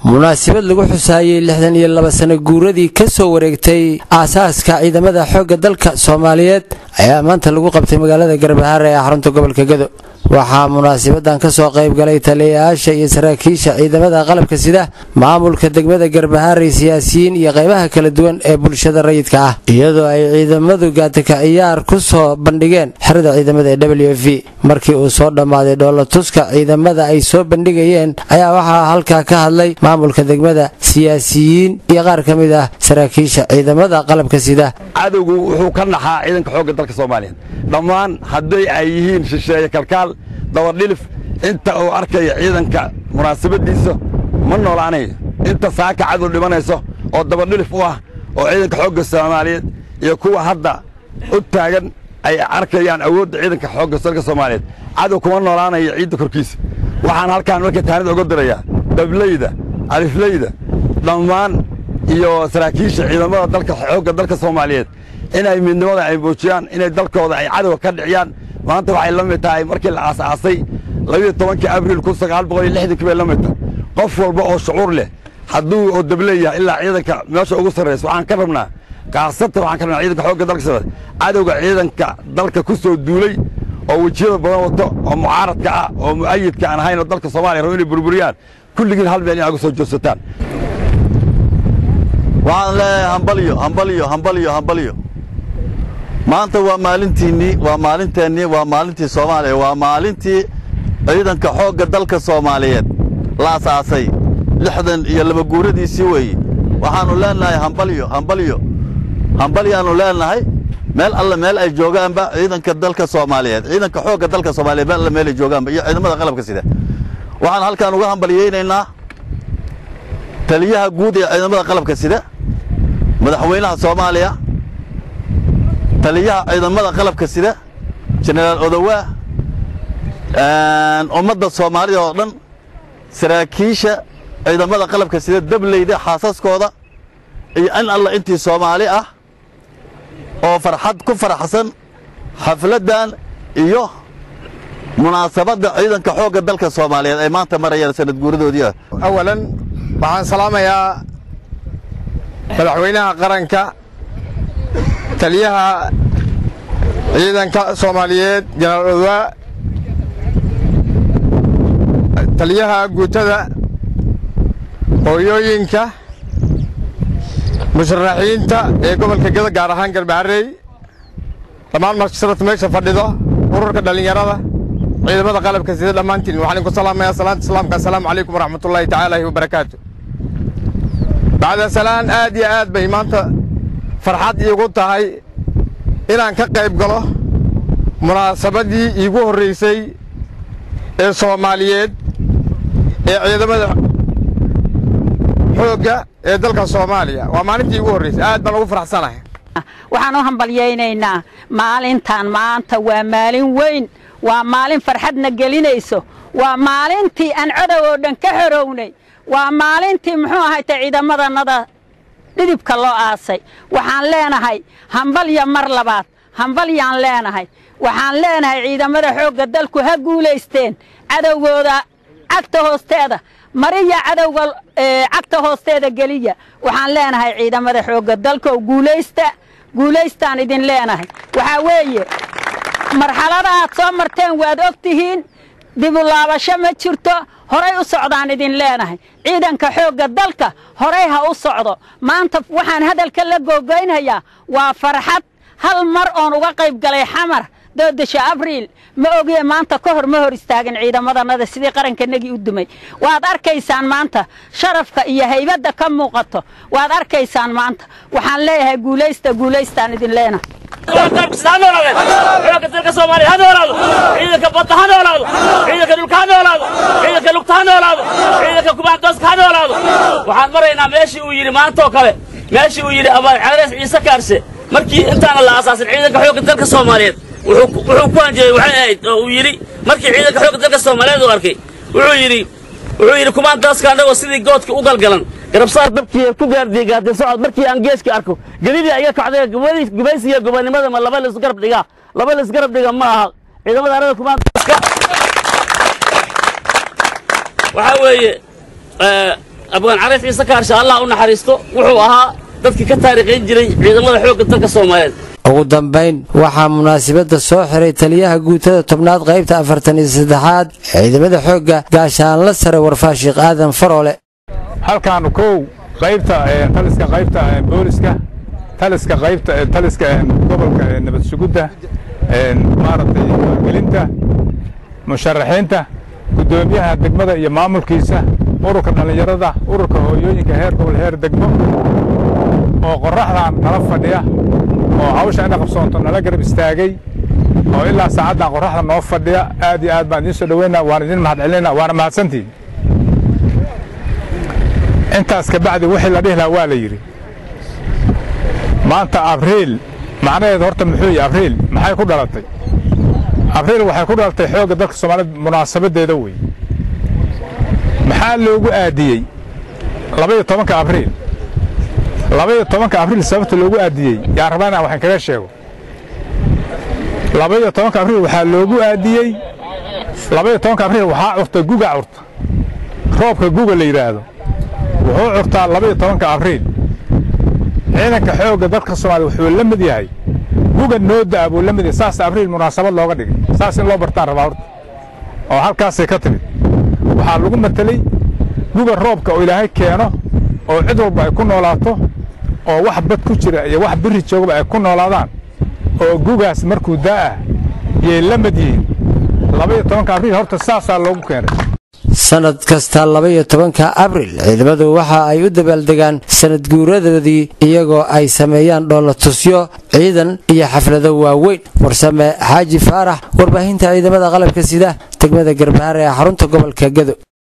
munaasabad lagu xusaayey lixdan iyo laba sano guuradii ka soo wareegtay aasaaska ciidamada xoogga dalka soomaaliyeed ayaa maanta lagu qabtay magaalada garbahaare ee xarunta gobolka gado waxaa munaasabadan ka soo qayb galay taliyayaasha iyo saraakiisha ciidamada qalabka sida maamulka degmada garbahaarey siyaasiyiin iyo qaybaha kala duwan ee bulshada rayidka ah iyadoo ay ciidamadu gaataka ciyaar ku soo bandhigeen xerada ciidamada ee w f v markii uu soo dhammaaday dhoolatuska ciidamada ay soo bandhigayeen ayaa waxaa halkaa ka hadlay maamulka degmada siyaasiyiin iyo qaar ka mid ah saraakiisha ciidamada qalabka sida cadowgu wuxuu ka naxaa ciidanka xoogga dalka soomaaliyeed dhammaan hadday ay yihiin shisheeye kalkaal dabadhilif inta uu arkaya ciidanka munaasabaddiisa ma noolaanayo inta saaka cadow dhimanayso oo dabadhilif u ah oo ciidanka xoogga soomaaliyeed iyo kuwa hadda u taagan ay arkayaan awoodda ciidanka xoogga dalka soomaaliyeed cadow kuma noolaanayo ciidda korkiisa waxaan halkaan marka taanida uga dirayaa dablayda aliflayda dhammaan iyo saraakiisha ciidamada dalka xoogga dalka soomaaliyeed inay midnimada ay muujiyaan inay dalkooda ay cadowga ka dhiciyaan maanta waxay la mid tahay markii la aasaasay labiyo tobankii abriil kun sagaal boqol iyo lixdankii bay la mid tahay qof walba oo shucuur leh hadduu oo dableeyahay ilaa ciidanka meesha ugu sarraysa waxaan ka rabnaa kaasatan waxaan ka rabnaa ciidanka xoogga dalka soomaaliyeed cadowga ciidanka dalka ku soo duulay oo wejiyada badan wato oo mucaaradka ah oo mu'ayidka aan ahayn oo dalka soomaaliya rabo inay burburiyaan kulligiin hal meel in agu soo joogsataan waxaan leeyahay hambalyo hambalyo hambalyo hambalyo maanta waa maalintiinnii waa maalinteennii waa maalintii soomaaliya waa maalintii ciidanka xoogga dalka soomaaliyeed la asaasay lixdan iyo laba guuradiisii weeye waxaannu leennahay hambalyo hambalyo hambalyaannu leennahay meel alle meel ay joogaanba ciidanka dalka soomaaliyeed ciidanka xoogga dalka soomaaliyeed meel alle meel ay joogaanba iyo ciidamada qalabka sida waxaan halkaan uga hambalyaynaynaa taliyaha guud ee ciidamada qalabka sida madaxweynaha soomaaliya taliyaha ciidamada qalabka sida jenaraal odowaa ummadda soomaalida oo dhan saraakiisha ciidamada qalabka sida dableyda xaasaskooda iyo in alla intii soomaali ah oo farxad ku faraxsan xafladdan iyo munaasabadda ciidanka xoogga dalka soomaaliyeed ay maanta marayaan sanad guuradoodii ah awalan waxaan salaamayaa madaxweynaha qaranka taliyaha ciidanka soomaaliyeed jenaraal odwaa taliyaha guutada hooyooyinka musharaxiinta ee gobolka geda gaar ahaan garbaharey dhammaan marshirata meesha fadhido ururka dhallinyarada ciidamada qalabka sida dhammaantiin waxaan idinku salaamayaa salaanta islaamka assalaamu calaykum waraxmatullaahi tacaala wabarakaatu bacda salaan aad iyo aad bay maanta farxad iigu tahay inaan ka qayb galo munaasabaddii iigu horraysay ee soomaaliyeed ee ciidamada xoogga ee dalka soomaaliya waa maalintii iigu horraysay aad baan ugu faraxsanahay waxaan u hambalyaynaynaa maalintan maanta waa maalin weyn waa maalin farxadna gelinayso waa maalintii aan codow oo dhan ka xorownay waa maalintii muxuu ahayta ciidamadannada dhidibka loo aasay waxaan leenahay hambalya mar labaad hambalyaan leenahay waxaan leenahay ciidamada xoogga dalku ha guulaysteen cadowgooda cagta hoosteeda mariya cadowga cagta hoosteeda geliya waxaan leenahay ciidamada xoogga dalkoo guulaysta guulaystaan idin leenahay waxaa weeye marxalada aad soo marteen waad og tihiin dibulaabasho ma jirto horay u socdaan idin leenahay ciidanka xoogga dalka horay ha u socdo maanta waxaan hadalka la googoynhayaa waa farxad hal mar oon uga qayb galay xamar doodasha abriil ma ogiye maanta ka hor ma hor istaagin ciidamadannada sidii qarankanagii u dumay waad arkaysaan maanta sharafka iyo haybadda ka muuqato waad arkaysaan maanta waxaan leeyahay guulaysta guulaystaan idin leenahay xoogga dalka soomaaliya ha noolaado ciidanka badda ha noolaado ciidanka dhulka ha noolaado ciidanka lugta ha noolaado ciidanka kubaandooska ha noolaado waxaan maraynaa meeshii uu yidhi maantaoo kale meeshii uu yidhi abaalcarees ciise kaarse markii intaana la aasaasin ciidanka xoogga dalka soomaaliyeed wuxuu ku hanjeeyey waxay ahayd oo uu yidhi markii ciidanka xoogga dalka soomaaliyeed uu arkay wuxuu yidhi wuxuu yidhi kumaandooska annagoo sidii goodka u galgalan garabsaar dabkii ku gaardiyey gaardi socod markii aan geeska arko gelidii iga kacday gubaysiga gobonimada ma laba laisgarab dhigaa laba laisgarab dhiga ma aha ciidamada arada kumaandooska waxaa weeye abgaan cariif ciise kaarsha allah u naxariisto wuxuu ahaa dadkii ka taariikhayn jiray ciidamada xoogga dalka soomaaliyeed ugu dambayn waxaa munaasabadda soo xiray taliyaha guutada tobnaad qaybta afartan iyo saddexaad ciidamada xoogga gaashaanla sare warfaashiikh aadan faroole halkaan kow qaybta taliska qaybta booliska taliska qaybta taliska gobolka nabad sugudda maaragtay gelinta musharaxiinta guddoomiyaha degmada iyo maamulkiisa ururka dhallinyarada ururka hooyooyinka heer gobol heer degmo oo qorraxdan nala fadhiya oo hawsha ina qabsoonto nala garab istaagay oo ilaa saacaddan qorraxda noo fadhiya aad iyo aad baan idiin soo dhoweynaa waan idin mahad celinayna waana mahadsantihin intaas ka bacdi wixii la dhihi lahaa waa la yidhi maanta abriil macnaheedu horta muxuu yahay abriil maxay ku dhalatay abriil waxay ku dhalatay xoogga dalka soomaaliyed munaasabaddeeda wey maxaa loogu aadiyey labaiyo tobanka abriil labaiyo tobanka abriil sababta loogu aadiyey yaa rabaa inaan waxaan kaga sheego labaiyo tobanka abriil waxaa loogu aadiyey labaiyo tobanka abriil waxaa curta guga curta roobka guga la yidhaahdo wuxuu curtaa labaiyo tobanka abriil ciidanka xoogga dalka soomaaliya wuxuu la mid yahay guga nooda'a buu la mid yahay saas abriil munaasabad looga dhigay saas in loo bartaan rabaa horta oo halkaasay ka timid waxaa lagu matelay guga roobka oo ilaahay keeno oo cid walba ay ku noolaato oo wax bad ku jira iyo wax biri joogaba ay ku noolaadaan oo gugaas markuu daa'ah yay la mid yihiin labaiyo tobanka abriil horta saasaa loogu keenay sanad kasta labaiyo tobanka abril ciidamadu waxa ay u dabaaldegaan sanad guuradoodii iyagoo ay sameeyaan dhoolatusyo ciidan iyo xaflado waaweyn warsame xaaji faarax warbaahinta ciidamada qalabka sida degmada garbaare ee xarunta gobolka gedo